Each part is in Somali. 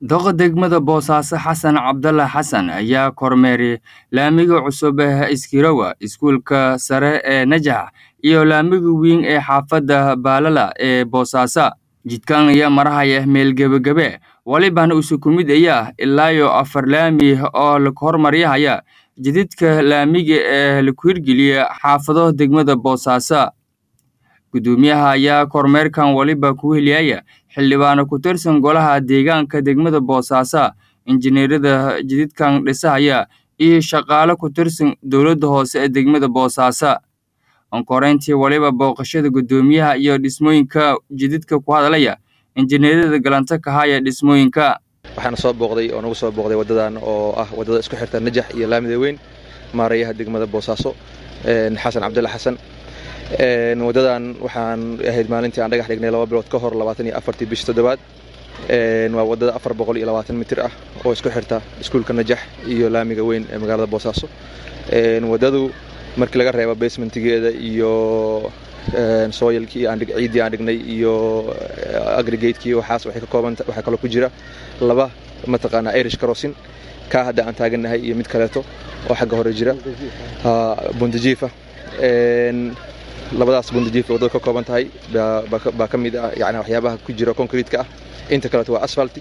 Doqa degmada Boosaaso Xasan Cabdalla Xasan ayaa kormeeray laamiga cusub ee Iskirowa, iskuulka sare ee Najax iyo laamiga weyn ee xaafadda Baalala ee Boosaaso. Jidkan ayaa maraya meel gebagabe walibana isu kumid ayaa ilaa iyo afar laami oo la hormariyaya jidadka laamiga ee la hirgeliyay xaafado degmada Boosaaso. Gudoomiyaha ayaa kormeerkan waliba ku heliyaya xildhibaano ku tirsan golaha deegaanka degmada Boosaaso, injineerada jidadkan dhisaya iyo shaqaale ku tirsan dowladda hoose ee degmada Boosaaso. Onkoreyntii waliba booqashada gudoomiyaha iyo dhismooyinka jidadka ku hadalaya injineerada galanta ka haya dhismooyinka. waxaana soo booqday oo nagu soo booqday wadadan oo ah wadada isku xirta najax iyo laamida weyn maarayaha degmada boosaaso xasan cabdulla xasan wadadan waxaan ahayd maalintii aan dhagax dhignay laba bilood ka hor labaatan iyo afartii bishii toddobaad waa wadada afar boqol iyo labaatan mitir ah oo isku xirta iskuulka najax iyo laamiga weyn ee magaalada boosaaso wadadu markii laga reebo basementigeeda iyo soyalkii ciiddii aan dhignay iyo agrigatekii waxaas waxay ka kooban waxaa kaloo ku jira laba mataqaanaa irish crossin kaa hadda aan taagannahay iyo mid kaleeto oo xagga hore jira bundajiifa labadaas bundajiif wadada ka kooban tahay baa ka mid ah yani waxyaabaha ku jira concreetka ah inta kaleeto waa asfalti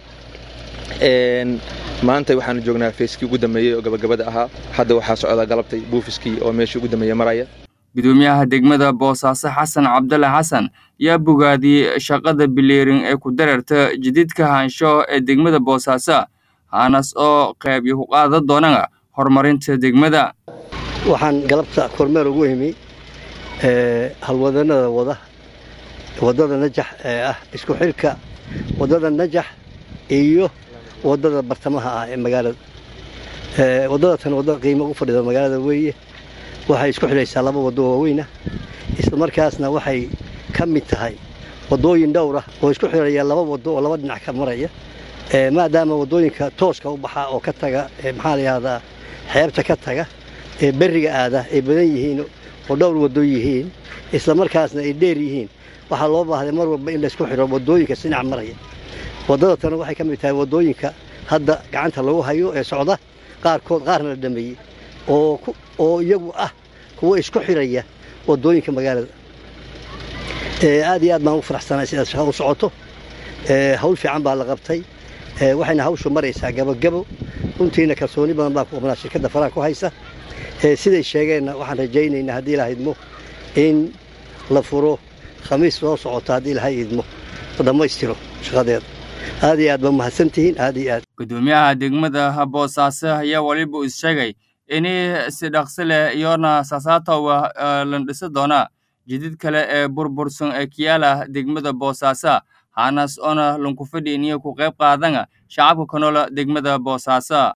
maanta waxaanu joognaa feeskii ugu dambeeyey oo gabagabada ahaa hadda waxaa socdaa galabtay buufiskii oo meeshii ugu dambeeya maraya gudoomiyaha degmada boosaaso xasan cabdulle xasan yaa bogaadiyey shaqada bileerin ee ku dareerta jididka haansho ee degmada boosaaso haanas oo qeyb ku qaadan doonana horumarinta degmada waxaan galabta kormeer ugu imi halwadanada wada wadada najax ee ah isku xilka wadada najax iyo wadada bartamaha ah ee magaalada wadada tan wadda qiimo u fadhida magaalada weeye waxay isku xidhaysaa laba waddo waaweynah isla markaasna waxay ka mid tahay waddooyin dhowr ah oo isku xidhaya laba waddo oo laba dhinac ka maraya maadaama waddooyinka tooska u baxaa oo ka taga maxaa la yidhahdaa xeebta ka taga ee berriga aada ay badan yihiin oo dhowr waddo yihiin isla markaasna ay dheer yihiin waxaa loo baahday mar walba in laysku xidho waddooyinka sinac maraya waddada tan waxay ka mid tahay waddooyinka hadda gacanta lagu hayo ee socda qaarkood qaarna la dhameeyey oo iyagu ah kuwa isku xidhaya waddooyinka magaalada aad iyo aad baan u faraxsanay sidaas shaqa u socoto hawl fiican baa la qabtay waxayna hawshu maraysaa gabogabo runtiina kalsooni badan baa ku qabnaa shirkadda faraha ku haysa siday sheegeenna waxaan rajaynaynaa haddii ilaha idmo in la furo khamiis soo socota haddii ilahay idmo dhammaystiro shaqadeeda aad iyo aad ba mahadsantihiin aad iyo aad gudoomiyaha degmada boosaaso ayaa waliba is sheegay in si dhaqsi leh iyona saasaatowa lan dhisi doona jidid kale ee burbursan ee kiyaala degmada boosaaso haanas oona lankufadhi iniyo ku qayb qaadana shacabka ka noola degmada boosaaso